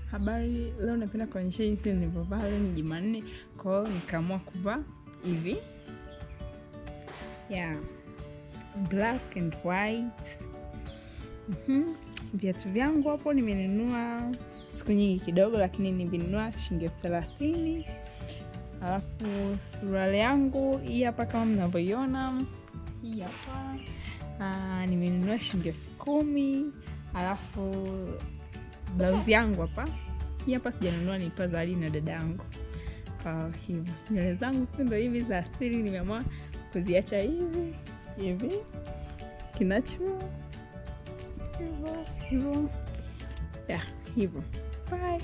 habari, leo napenda kuonyesha jinsi nilivyovaa. Leo ni Jumanne, kwa hiyo nikaamua kuvaa hivi yeah. black and white. Mhm. Viatu vyangu hapo nimenunua siku nyingi kidogo, lakini nivinunua shilingi elfu thelathini. Alafu suruali yangu hii hapa kama mnavyoiona, hii hapa ah, nimenunua shilingi elfu kumi. Alafu blauzi yangu hapa hii hapa sijanunua, nilipewa zawadi na dada yangu. Kwa hivyo nywele zangu tu ndo hivi za asili, nimeamua kuziacha hivi hivi kinacho hivyo hivyo ya hivyo. Bye.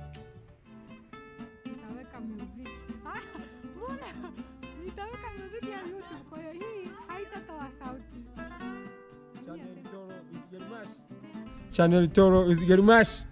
Nitaweka muziki. Ah, mbona? Nitaweka muziki ya YouTube, kwa hiyo hii haitatoa sauti. Channel Toro is Gerimash.